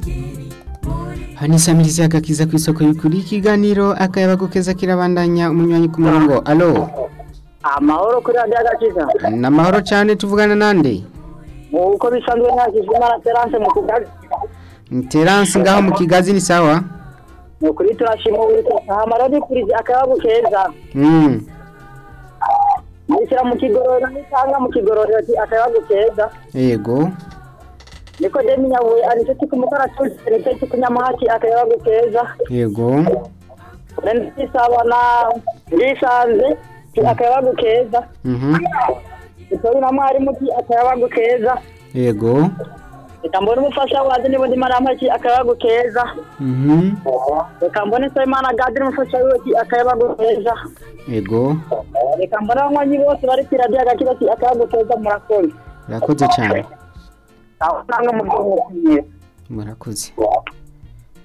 imigeri muri Hanishamirizi agakiza ku isoko y'ukuri ikiganiro akayabagukeza kirabandanya umunywanyi ku murongo alo amahoro kuri radiyo agakiza namahoro cyane tuvugana nande uko bisanzwe nakijwe imana terance mu kugazi Terence ngaho mu kigazi ni sawa ni ukuri turashima uburyo ahamara ni kuri akayabo keza mm. nishyira mu kigororero nisanga mu kigororero ati akayabo keza yego niko demi nyabuye anicyo kumukaratuzi nicyo kikunyamuhaki akayabo keza yego ndisabana ndisanze ati akayabo keza mhm utori na mwarimu ati akayabo keza yego reka mbone umufasha wazi niba ndimo arampaki akayabo keza mhm reka mbone nsabimana gadiri umufasha wiwe ati akayabo keza yego reka mbona abanywanyi bose bari ku iradiyo agakira ati akayabo keza murakoze murakoze cyane aho usanga mu gihugu murakoze kiwe